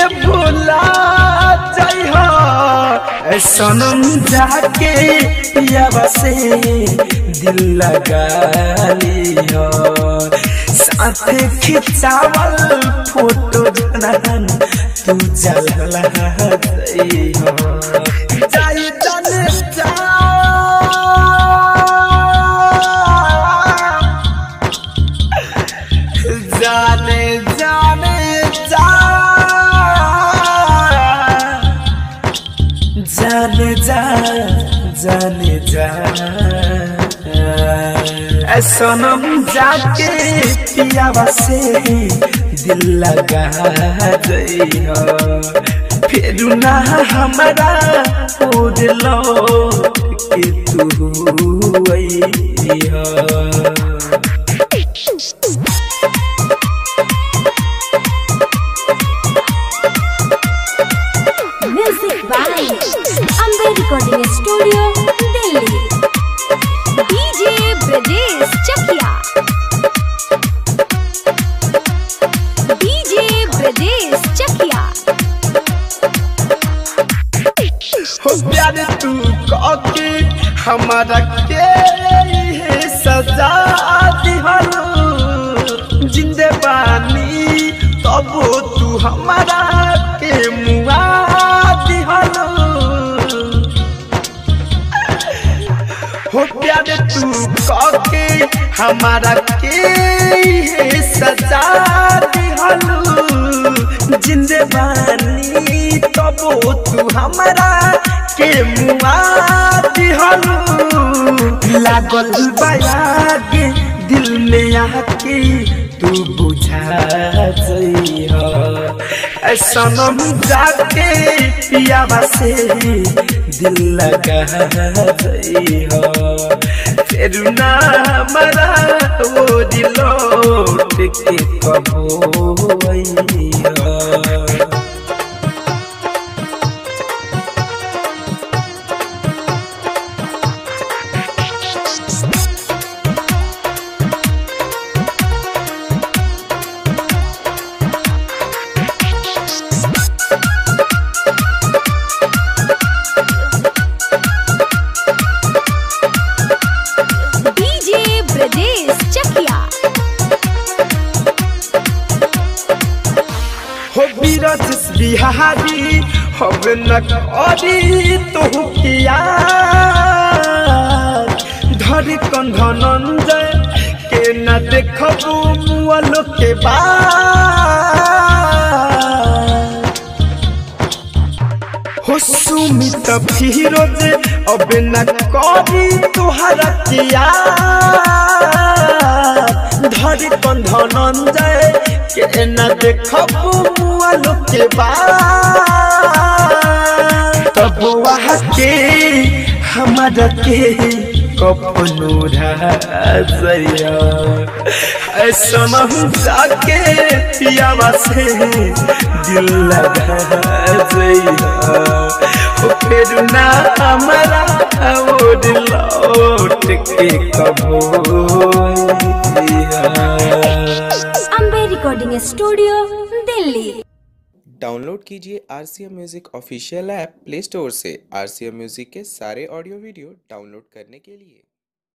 के भूला जइह सनम जाके पियावा से दिल लगा लिया साथे खिंचावल फोटो जनन तू जलला जइह जाई जाने जा जाने जाने जा जाने जा जाने जा ऐ सनम जाके पियावा से दिल लगा जइह फिर ना हमारा उड़लो कि तू अइह Music by Amber Recording Studio, Delhi. DJ Brajesh Chakia. DJ Brajesh Chakia. हो प्यार तू के हमारा के है सजा दिहल जिंदे बानी तब तू हमारा के मुआ दिहल हो प्यार तू के हमारा के है सजा दिहल जिंदे बानी तब तू हमारा के मुआ दिहल लागल बयागे दिल में आके तू बुझा जइह सनम जाके पियावा से दिल लगा जइह फिर ना हमारा वो दिलो के कबो अइह DJ Brajesh Chakia. हो बीरज बिहारी अब न करी तो किया धर कंधनंजय के न देखबू मुअलो के बाद हो सुमित फिरोज अब न करी तुहरा किया धर कंधनंजय के न देखबू मुअलो के बाद तब वहाँ के हमारा के कपनो राजया ऐसा जाके पियावा से दिल लगा जइया ओ फिर ना हमारा ओर लौट के कबो अइहा। Amber Recording Studio, Delhi. Download कीजिए R C M music official app play store से आर सी एम म्यूज़िक के सारे ऑडियो वीडियो डाउनलोड करने के लिए